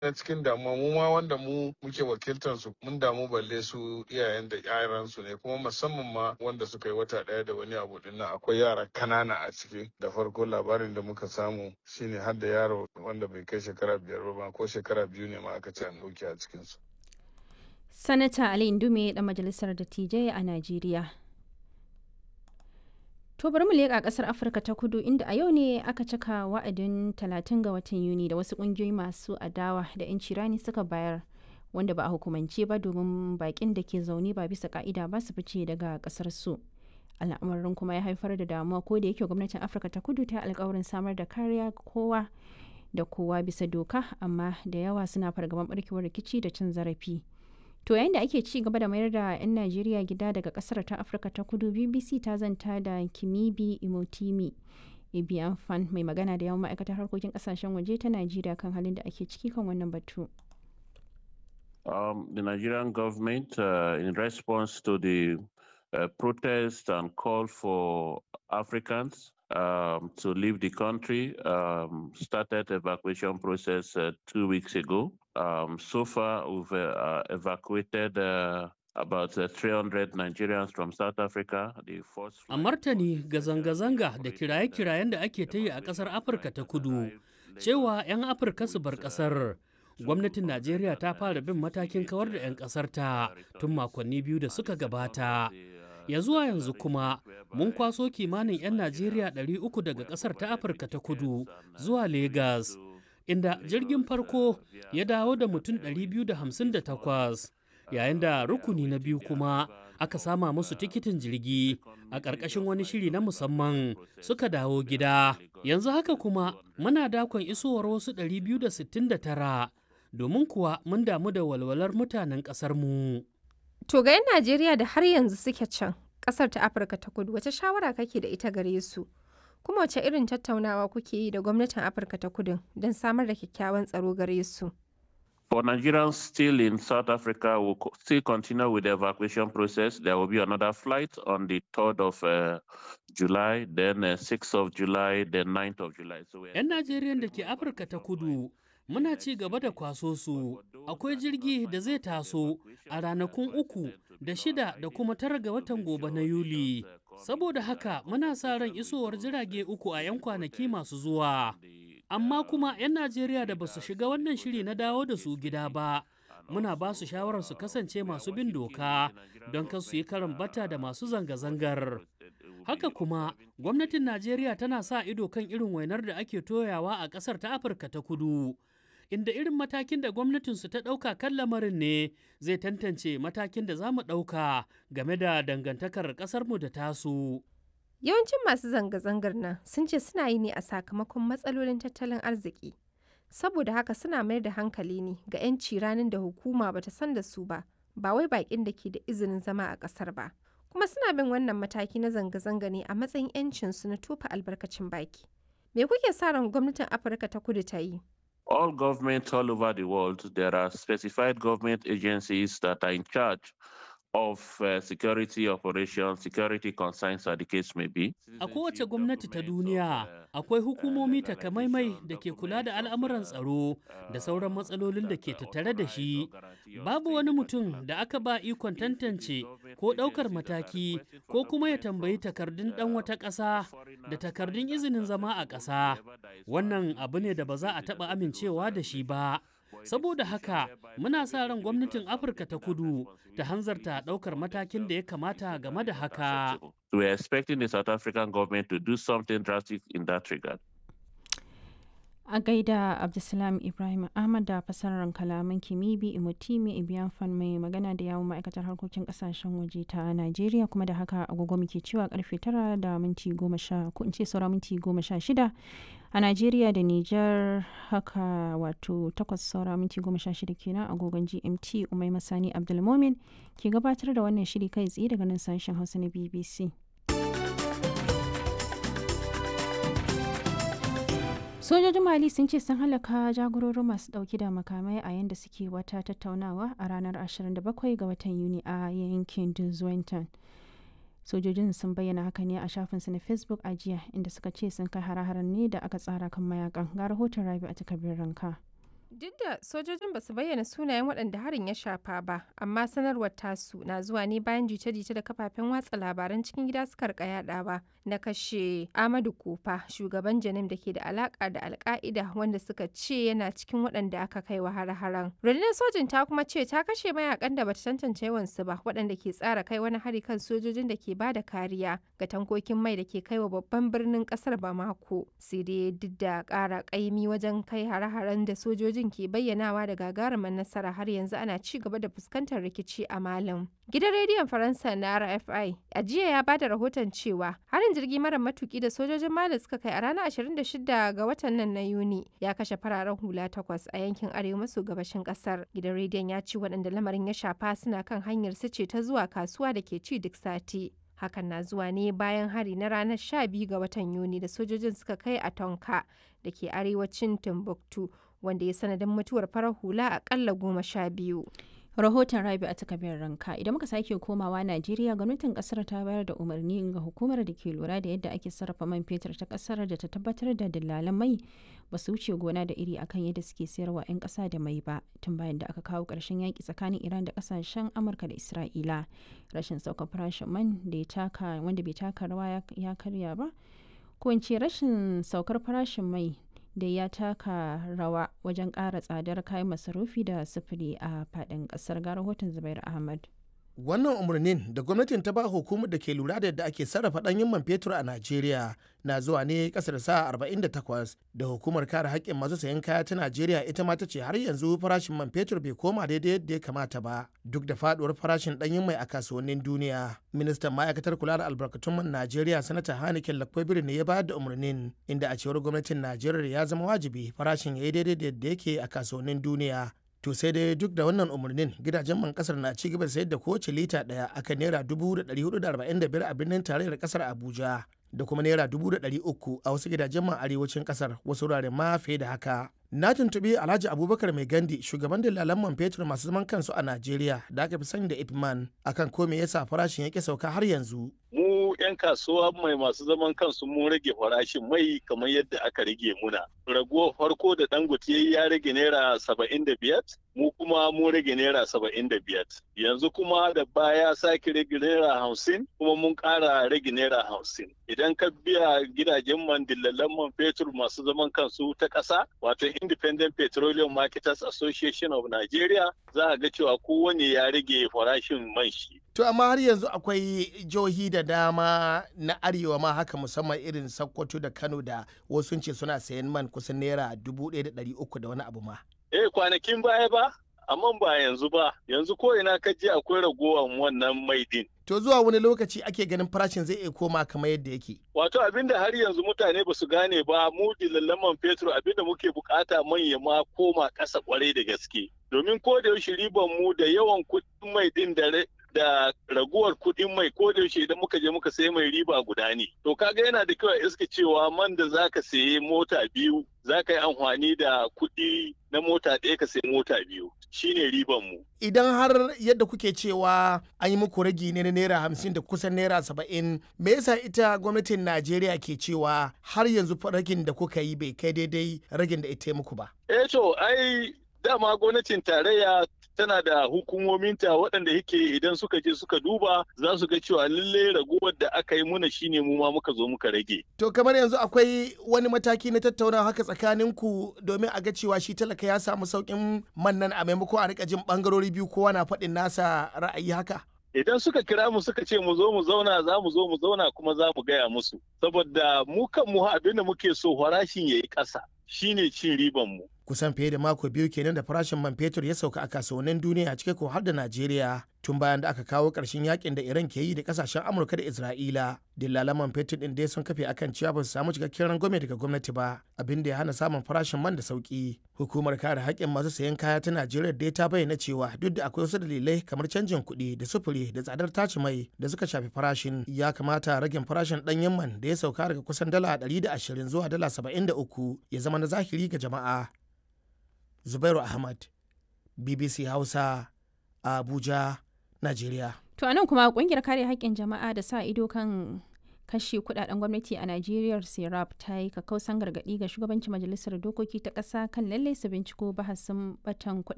na cikin damuwa mu ma wanda mu muke wakiltar su mun damu balle su iyayen da yaran su ne kuma musamman ma wanda suka yi wata daya da wani abu dinnan akwai yara kanana a ciki da farko labarin da muka samu shine har da yaro wanda bai kai shekara biyar ba ko shekara biyu ne ma aka ce an dauke a cikin su sanata ali indume da majalisar dattijai a najeriya To bari mu leƙa ƙasar Afirka ta kudu inda a yau ne aka cika wa'adin 30 ga watan Yuni da wasu ƙungiyoyi masu adawa da 'yanci rani suka bayar wanda ba a hukumance ba domin baƙin da ke zaune ba bisa ka'ida ba su fice daga ƙasar su. Al'amarin kuma ya haifar da damuwa ko da yake gwamnatin Afirka ta kudu ta alkawarin samar da kariya kowa da kowa bisa doka amma da yawa suna fargaban barkewar rikici da cin zarafi. To yayin da ake ci gaba da mayar da 'yan Najeriya gida daga kasar ta Afirka ta kudu BBC ta zanta da Kimibi Imotimi Ibiyan Fan mai magana da yawan ma'aikatar harkokin kasashen waje ta Najeriya kan halin da ake ciki kan wannan batu. Um, the Nigerian government, uh, in response to the uh, protest and call for Africans um, to leave the country, um, started evacuation process uh, two weeks ago. Um, so far, we've uh, evacuated uh, about uh, 300 Nigerians from South Africa. The first A martani ga zanga-zanga da kiraye-kirayen da ake ta yi a ƙasar Afirka ta kudu, cewa 'yan Afirka su bar ƙasar. Gwamnatin Najeriya ta fara bin matakin kawar da 'yan ƙasar ta tun makonni biyu da suka gabata. Ya zuwa yanzu kuma mun kwaso kimanin 'yan Najeriya 300 daga ƙasar ta Afirka ta kudu zuwa Legas. inda jirgin farko ya dawo da mutum 258 yayin da rukuni na biyu kuma aka sama musu tikitin jirgi a ƙarƙashin wani shiri na musamman suka dawo gida yanzu haka kuma muna dakon isowar wasu 269 domin kuwa mun damu da walwalar mutanen ƙasarmu. To ga 'yan Najeriya da har yanzu suke can ƙasar ta Afirka ta kudu wace shawara kake da ita gare su? kuma wace irin tattaunawa kuke yi da gwamnatin afirka ta kudu don samar da kyakkyawan tsaro gare su For Nigerians still in South Africa, we'll co- still continue with the evacuation process. There will be another flight on the 3rd of uh, July, then uh, 6th of July, then 9th of July. So we're 'Yan Najeriyan da ke Afirka ta kudu muna ci gaba da kwaso su akwai jirgi da zai taso a ranakun uku da shida da kuma tara ga watan gobe na Yuli. Saboda haka muna sa ran isowar jirage uku a 'yan kwanaki masu zuwa. Amma kuma 'yan Najeriya da ba su shiga wannan shiri na dawo da su gida ba, muna ba su shawarar su kasance masu bin doka don kan su yi karan bata da masu zanga-zangar. Haka kuma, gwamnatin Najeriya tana sa ido kan irin wainar da ake toyawa a ƙasar ta Afirka ta kudu. Inda irin matakin da gwamnatinsu ta ɗauka kan lamarin ne zai tantance matakin da za mu ɗauka game da dangantakar ƙasarmu da tasu. yawancin masu zanga-zangar nan sun ce suna yi ne a sakamakon matsalolin tattalin arziki saboda haka suna mayar da hankali ne ga 'yanci ranar da hukuma bata san da su ba ba wai baƙin da ke da izinin zama a ƙasar ba kuma suna bin wannan mataki na zanga-zanga ne a matsayin 'yancinsu na tofa albarkacin baki me kuke sa ran gwamnatin afirka ta kudu ta yi all governments all over the world, there are specified government agencies that are in charge of uh, security operations, security concerns, as the case may be. A kowace gwamnati ta duniya akwai hukumomi takamaimai da ke kula da al'amuran tsaro da sauran matsalolin da ke tattare da shi. Babu wani mutum da aka ba ikon tantance ko ɗaukar mataki ko kuma ya tambayi takardun ɗan wata ƙasa da takardun izinin zama a ƙasa. Wannan abu ne da ba za a taɓa amincewa da shi ba. saboda haka muna sa ran gwamnatin afirka ta kudu ta hanzarta daukar matakin da ya kamata game da haka We are expecting the South African government to do something drastic in that regard. a gaida abdulsalam ibrahim ahmad da fasarar kalaman kimibi imotimi ibiyan fan mai magana da yawon ma'aikatar harkokin kasashen waje ta najeriya kuma da haka agogo muke cewa karfe tara da minti goma sha ko in ce saura minti goma sha shida a najeriya da niger haka wato takwas saura minti goma sha shida kenan agogon gmt umai masani abdulmomin ke gabatar da wannan shiri kai tsaye daga nan sashen hausa na bbc sojojin mali sun ce sun halaka jagororin masu dauki da makamai a yadda suke wata tattaunawa a ranar 27 ga watan yuni a yankin duzwenton sojojin sun bayyana haka ne a shafinsu na facebook a jiya inda suka ce sun kai hare-haren ne da aka tsara kan mayakan ga rahoton rabi a takardar ranka Duk da sojojin ba su bayyana sunayen waɗanda harin ya shafa ba, amma sanarwar tasu na zuwa ne bayan jita-jita da kafafen watsa labaran cikin gida suka rika yadawa na kashe Amadu Kofa, shugaban Janim da ke da alaka da Alka'ida wanda suka ce yana cikin waɗanda aka kai wa har-haren. Rundunar sojin ta kuma ce ta kashe mayakan da bata tantance yawansu ba waɗanda ke tsara kai wani hari kan sojojin da ke bada kariya ga tankokin mai da ke kai wa babban birnin ƙasar Bamako. Sai dai duk da ƙara ƙaimi wajen kai hare-haren da sojojin ke bayyanawa da gagarumar nasara har yanzu ana ci gaba da fuskantar rikici a Malam. Gidan rediyon Faransa na RFI a jiya ya bada rahoton cewa harin jirgi mara matuki da sojojin Mali suka kai a ranar 26 ga watan nan na Yuni ya kashe fararen hula takwas a yankin arewa maso gabashin kasar. Gidan rediyon ya ce waɗanda lamarin ya shafa suna kan hanyar su ce ta zuwa kasuwa da ke ci duk sati. Hakan na zuwa ne bayan hari na ranar 12 ga watan Yuni da sojojin suka kai a Tonka da ke arewacin Timbuktu wanda ya sanadin mutuwar farar hula akalla goma sha biyu. rahoton rabi a takabiyar ranka idan muka sake komawa najeriya gwamnatin kasar ta bayar da umarni ga hukumar da ke lura da yadda ake sarrafa man fetur ta kasar da ta tabbatar da dillalan mai ba su wuce gona da iri akan yadda suke sayarwa 'yan kasa da mai ba tun bayan da aka kawo ƙarshen yaƙi tsakanin iran da kasashen amurka da isra'ila rashin sauka farashin man da ya taka wanda bai taka rawa ya karya ba ko in ce rashin saukar farashin mai da ya taka rawa wajen ƙara tsadar kayan masarufi da sufuri a faɗin ƙasar ga rahoton zubair ahmad wannan umarnin da gwamnatin ta ba hukumar da ke lura da yadda ake sarrafa ɗanyen man fetur a najeriya na zuwa ne kasar sa 48 da hukumar kare haƙƙin masu sayan kaya ta najeriya ita ma ta ce har yanzu farashin man fetur bai koma daidai yadda ya kamata ba duk da faduwar farashin ɗanyen mai a kasuwannin duniya ministan ma'aikatar kula da albarkatun man najeriya sanata hanikin lakwabirin ne ya bayar da umarnin inda a cewar gwamnatin najeriya ya zama wajibi farashin ya yi daidai da yadda yake a kasuwannin duniya to sai dai duk da wannan umarnin gidajen man kasar na ci gaba da sayar da kowace lita daya akan naira dubu da ɗari hudu da arba'in da biyar a birnin tarayyar kasar abuja da kuma naira dubu da ɗari uku a wasu gidajen man arewacin kasar wasu wuraren ma fiye da haka na tuntuɓi alhaji abubakar mai gandi shugaban dalalan man fetur masu zaman kansu a najeriya da aka fi sani da ipman akan ko me yasa farashin yake sauka har yanzu mu 'yan kasuwa mai masu zaman kansu mun rage farashin mai kamar yadda aka rage muna raguwar farko da dangote ya rage naira saba'in da biyar mu kuma mun rage naira saba'in da biyar yanzu kuma da baya sake rage naira hamsin kuma mun ƙara rage naira hamsin idan ka biya gidajen man dillalan man fetur masu zaman kansu ta ƙasa wato independent petroleum marketers association of nigeria za a ga cewa kowane ya rage farashin man shi To amma har yanzu akwai jihohi da dama na arewa ma haka musamman irin Sokoto da Kano da wasu ce suna sayan man kusan naira dubu ɗaya da ɗari uku da wani abu ma. Eh kwanakin baya ba, amma ba yanzu ba, yanzu ko ina ka je akwai ragowar wannan mai din. To zuwa wani lokaci ake ganin farashin zai iya koma kamar yadda yake. Wato abinda har yanzu mutane ba su gane ba mu dillaman fetur abinda muke bukata manya ma koma ƙasa kwarai da gaske. Domin ko da yaushe riban mu da yawan kuɗin mai din da da raguwar kuɗin mai ko da yaushe idan muka je muka sayi mai riba guda ne. To kaga yana da kyau a iska cewa man da zaka sayi mota biyu zaka yi amfani da kuɗi na mota ɗaya ka sayi mota biyu shine riban mu. Idan har yadda kuke cewa an yi muku ragi ne na naira hamsin da kusan naira saba'in me yasa ita gwamnatin Najeriya ke cewa har yanzu ragin da kuka yi bai kai daidai ragin da ita muku ba. Eh to ai dama gwamnatin tarayya tana da hukumominta waɗanda yake idan suka je suka duba za su ga cewa lallai raguwar da aka yi muna shine mu ma muka zo muka rage. To kamar yanzu akwai wani mataki na tattaunawa haka tsakaninku domin a ga cewa shi talaka ya samu sauƙin man nan a maimako a rika jin ɓangarori biyu kowa na faɗin nasa ra'ayi haka. Idan suka kira mu suka ce mu zo mu zauna za mu zo mu zauna kuma za mu gaya musu. Saboda mu kan mu abin da muke so farashin ya yi ƙasa shine cin riban mu. kusan fiye da mako biyu kenan da farashin man fetur ya sauka a kasuwannin duniya cike ko har da Najeriya tun bayan da aka kawo ƙarshen yakin da Iran ke yi da kasashen Amurka da Isra'ila. Dillalan man fetur din dai sun kafe akan cewa ba su samu cikakken rangwame daga gwamnati ba abin da ya hana samun farashin man da sauki. Hukumar kare haƙƙin masu sayan kaya ta Najeriya dai ta bayyana cewa duk da akwai wasu dalilai kamar canjin kuɗi da sufuri da tsadar tace mai da suka shafi farashin ya kamata ragin farashin ɗanyen man da ya sauka daga kusan dala 120 zuwa dala 73 ya zama na zahiri ga jama'a. Zubairu Ahmad, BBC Hausa, Abuja, Najeriya. To anan kuma kungiyar kare haƙƙin jama'a da sa ido kan kashe kudaden gwamnati a Najeriya Serap ta yi kakausan gargadi ga shugabancin majalisar dokoki ta ƙasa kan lallai su binciko bahasin batan